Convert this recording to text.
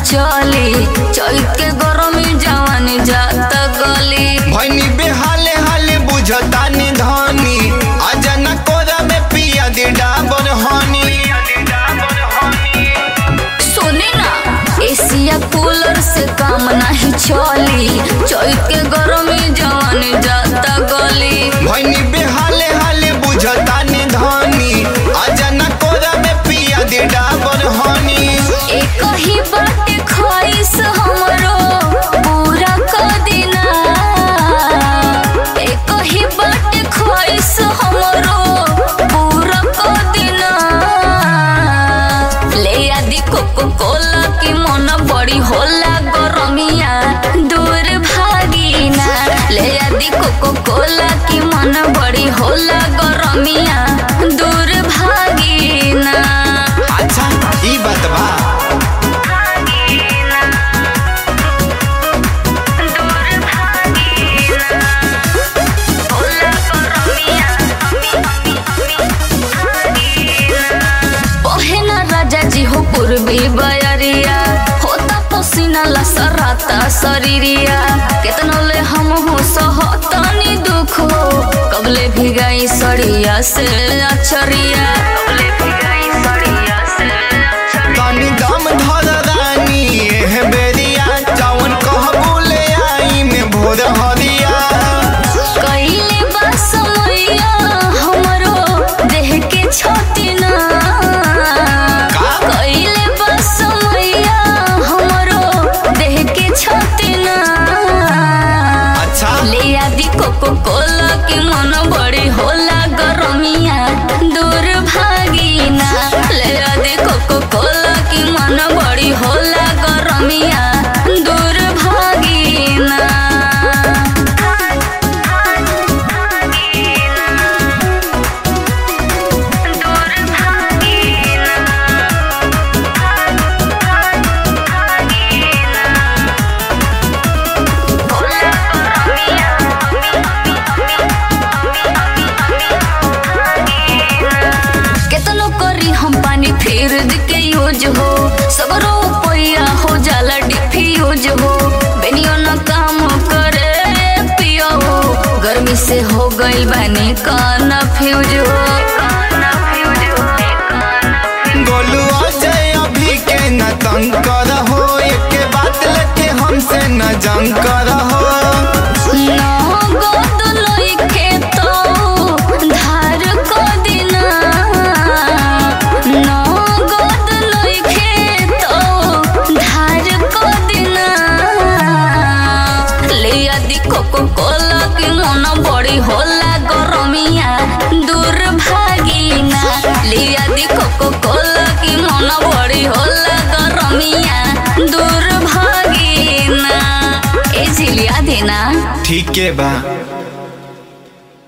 चली चैत के गरमी जवानी जाता गली भैनी बेहाले हाले बुझतानी धनी अजना कोरा में पिया दे डाबर हनी सुनी ना एसिया कूलर से काम नहीं चली चैत के गरमी जवानी जाता गली भैनी बेहाले हाले बुझतानी धनी अजना कोरा में पिया दे डाबर हनी एक ही बाटे ख्वाहिश हमरो पूरा कर देना एक ही बाटे ख्वाहिश हमरो पूरा कर देना ले आदि कोको कोला की मन बड़ी होला गरमिया दूर भागीना ले आदि कोको कोला की मन बड़ी होला गरमिया दूर भागीना अच्छा ई बात बा पहना राजा जी हो पूर्वी बयरिया होता पसीना लसराता शरीरिया केतनो ले हम हो सहतनी दुख हो कबले भिगाई सड़िया से अचरिया कबले भिगाई सड़िया से अचरिया तनी दम धर रानी एह बेरिया जवन कहबू ले आई में भोर हरिया कइले बा समैया हमरो देह के छतिना का? कइले बा समैया हमरो देह के छतिना अच्छा ले आदि कोको कोला के मन बड़ी होला गरमिया दूर भागीना ले आदि कोको कोला के मन बड़ी होला गरमिया दूर भागीना केतनो करी हम पानी फिर के यूज हो सगरो पैया हो जाला डिफी यूज हो बेनियो न काम करे पियो हो गर्मी से हो गइल बानी काना फ्यूज हो गोलू अजय अभी के न तंग कर हो एक बात लेके हमसे न जंग कर हो नगद लइके तो धार क दिना नगद लइके तो धार क दिना ले आदि कोको कोला के मन बड़ी होला गरमिया दूर भागीना ले आदि कोको कोला के मन बड़ी होला गरमिया दूर भागीना ए झिलिया देना ठीक है बा